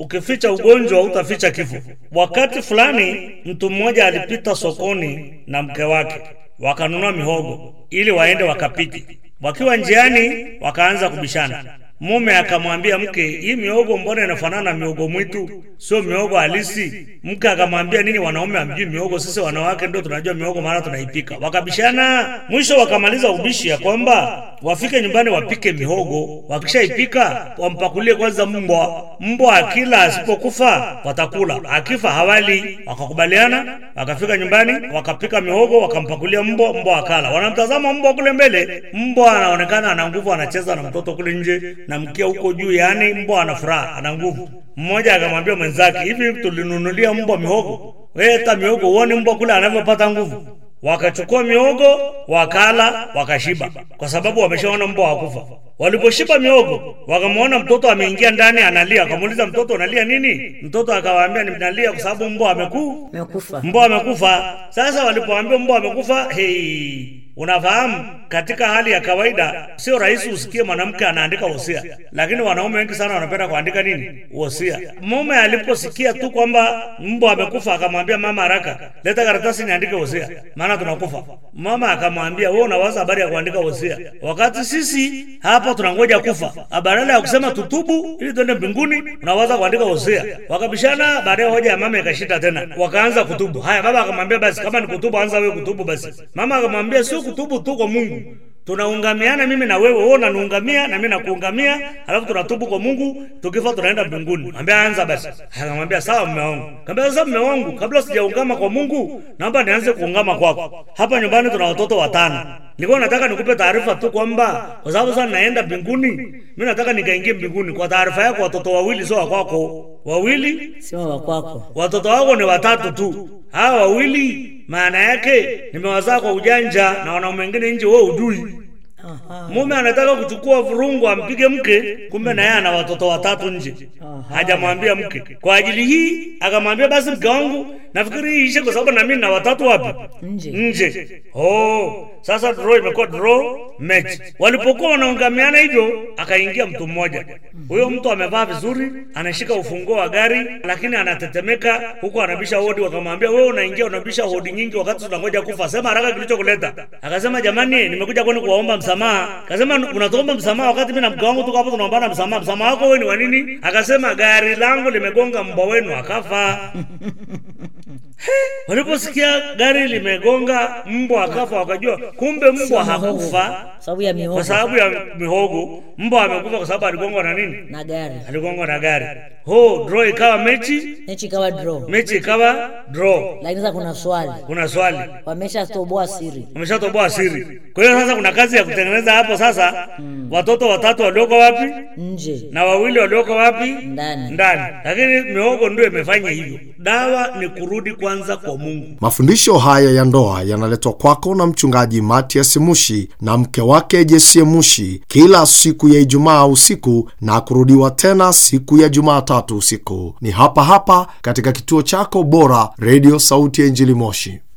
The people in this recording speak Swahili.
ukificha ugonjwa utaficha kifo. Wakati fulani mtu mmoja alipita sokoni na mke wake, wakanunua mihogo ili waende wakapike. Wakiwa njiani, wakaanza kubishana. Mume akamwambia mke, hii miogo mbona inafanana na miogo mwitu, sio miogo halisi? Mke akamwambia, nini, wanaume hamjui miogo? Sisi wanawake ndio tunajua miogo, maana tunaipika. Wakabishana, mwisho wakamaliza ubishi ya kwamba wafike nyumbani wapike mihogo, wakishaipika wampakulie kwanza mbwa. Mbwa akila asipokufa watakula, akifa hawali. Wakakubaliana, wakafika nyumbani, wakapika mihogo, wakampakulia mbwa, mbwa akala. Wanamtazama mbwa kule mbele, mbwa anaonekana ana nguvu, anacheza na mtoto kule nje na mkia huko juu, yaani mbwa ana furaha, ana nguvu. Mmoja akamwambia mwenzake, hivi tulinunulia mbwa mihogo? Wewe hata mihogo uone mbwa kule anavyopata nguvu. Wakachukua mihogo wakala, wakashiba, kwa sababu wameshaona mbwa hakufa. Waliposhiba mihogo, wakamwona mtoto ameingia ndani analia. Akamuuliza mtoto, unalia nini? Mtoto akawaambia, ninalia kwa sababu mbwa amekuu Umekufa. mbwa amekufa. Sasa walipoambiwa mbwa amekufa, hey, unafahamu katika hali ya kawaida sio rahisi usikie mwanamke anaandika wosia, lakini wanaume wengi sana wanapenda kuandika nini wosia. Mume aliposikia tu kwamba mbwa amekufa, akamwambia mama, haraka leta karatasi niandike wosia, maana tunakufa. Mama akamwambia wewe unawaza habari ya kuandika wosia wakati sisi hapa tunangoja kufa. Badala ya kusema tutubu ili tuende mbinguni, unawaza kuandika wosia. Wakabishana, baadaye hoja ya mama ikashita tena, wakaanza kutubu. Haya, baba akamwambia basi, kama ni kutubu, anza wewe kutubu basi. Mama akamwambia sio kutubu tu kwa Mungu, tunaungamiana mimi na wewe, wewe unaniungamia na mimi nakuungamia, alafu tunatubu kwa Mungu, tukifa tunaenda mbinguni. Ambia anza basi. Akamwambia sawa, mume wangu. Akamwambia sasa, mume wangu, kabla sijaungama kwa Mungu, naomba nianze kuungama kwako. Hapa nyumbani tuna watoto watano. Nilikuwa nataka nikupe taarifa tu kwamba kwa sababu sasa naenda mbinguni, mimi nataka nikaingie mbinguni. Kwa taarifa yako, watoto wawili sio wa kwako, wawili Sio wa kwako. watoto wako ni watatu tu. Hawa wawili maana yake nimewazaa kwa ujanja na wanaume wengine nje, wewe ujui. Aha. Mume anataka kuchukua vurungu ampige mke, kumbe na yeye ana watoto watatu nje, Aha. hajamwambia mke. Kwa ajili hii akamwambia basi, mke wangu, nafikiri hii ishe, kwa sababu na mimi na watatu wapi Nje. nje. Oh, sasa draw imekuwa draw match. Walipokuwa wanaungamiana hivyo, akaingia mtu mmoja. Huyo mtu amevaa vizuri, anashika ufunguo wa gari, lakini anatetemeka huku anabisha hodi. Wakamwambia, wewe unaingia unabisha hodi nyingi wakati tunangoja kufa, sema haraka kilichokuleta. Akasema, jamani, nimekuja kwenu kuwaomba msamaha. Akasema, unatuomba msamaha wakati mimi na mke wangu tuko hapo tunaombana msamaha. Msamaha wako wewe ni wa nini? Akasema, gari langu limegonga mbwa wenu akafa. Waliposikia gari limegonga mbwa akafa, wakajua kumbe mbwa hakufa Sababu ya kwa mihogo sababu ya mihogo. Mbwa amekufa kwa sababu aligongwa na nini? na gari. Aligongwa na gari. Ho, draw ikawa mechi, Mechi ikawa draw. mechi ikawa draw. Lakini sasa kuna swali. Kuna swali, Wameshatoboa siri. umeshatoboa siri. Kwa hiyo sasa kuna kazi ya kutengeneza hapo sasa. Watoto watatu walioko wapi Nje. na wawili walioko wapi? Ndani. Ndani. Lakini mihogo ndio imefanya hivyo. Dawa ni kurudi kwanza kwa Mungu. Mafundisho haya ya ndoa yanaletwa kwako na mchungaji Matias Mushi na mke wake Jesie Mushi kila siku ya Ijumaa usiku na kurudiwa tena siku ya Jumatatu usiku. Ni hapa hapa katika kituo chako bora, Radio Sauti ya Injili Moshi.